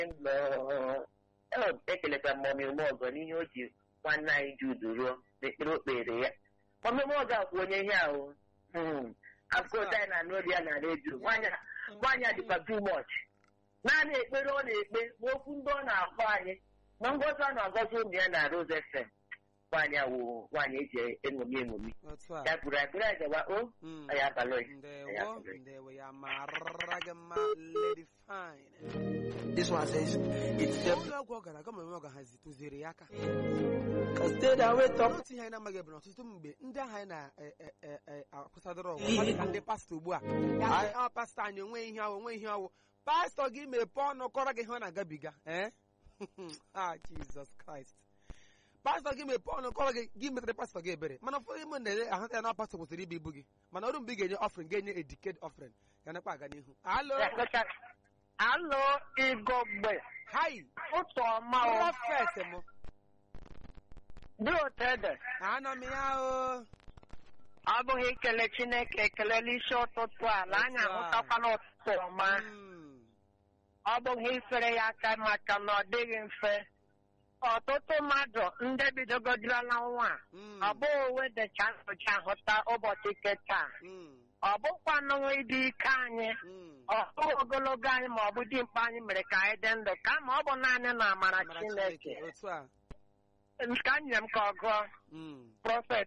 ekelekwa m ọmịmụ ọgọ n'ihe o ji nwanne anyị ji udu ruo n'ekpere o kpere ya ọmịmụ ọgọ akwụ onye ihe ahụ afụkọta anyị na n'obi ya na redio nwaanyị a dịkwa too much naanị ekpere ọ na-ekpe ma okwu ndị ọ na-akpọ anyị ma ngọzi ọ na-agọzi ụmụ ya na Rose FM nwaanyị awụ nwaanyị eji eṅomi eṅomi otu a ya kwuru ekpere anyị gawa o Mm. anyị abalị oyi ndewo ndewo ya mara gị mma lady fine This one says, it's the ụlọ ọgwụ ọ gara aga ma ọ gahazi tụziere ya aka cause stay that way top. otu ihe anyị na-amaghị bụ na ọtụtụ mgbe ndị ahụ anyị na-akwụsadoro ọgwụ ọ dị ka ndị pastọ ugbu a ya sị, "Ah, pastọ anyị onwe ihe ọwụ onwe ihe ọwụ pastọ gị mepee ọnụ kọrọ gị ihe ọ na-agabiga ee ah jizọs kraịst pastọ gị mepee ọnụ kọrọ gị gị metere pastọ gị ebere mana ụfọdụ ime na-ele ahụta ya na pastọ kwesịrị ibu ibu gị mana ọrụ mgbe ị ga-enye ọfrin ga-enye ediked ọfrin ga nakwa aga n'ihu alo Alo, Igogbe. hai Ụtọ ọma o. prọfet m Dị otu ede. anọ m ya o Ọ bụghị ikele Chineke ekele n'isi ụtụtụ a na anyị Otu a. ahụtakwana ụtụtụ ọma. Mm. Ọ bụghị ifere ya aka maka na ọ dịghị mfe. Ọtụtụ mmadụ ndị bidogodịrala nwa a, Mm. ọ bụghị onwe dịcha nsochi ahụta ụbọchị ike taa. Mm. Ọ bụkwanụ ịdị ike anyị. Mm. Ọ bụghị ogologo anyị ma ọ bụ dimkpa anyị mere ka anyị dị ndụ kama ọ bụ naanị na amara Amara Chineke. otu a Ka nye m ka ọ gụọ. Mm. Prophet.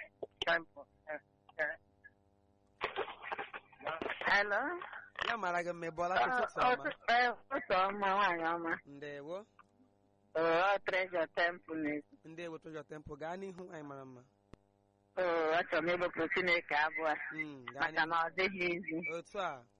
Hello. ya mara gị mma ị bụọla ụtụtụ ọma Ụtụ ọma nwaanyị ọma. ndewo Ọ Treasure Temple. ndewo tụjọ tempo gaa n'ihu anyị mara mma Achọrọ m ịbụpụ Chineke abụọ Mm, gaa maka n'ihu na ọ dịghị izi. otu a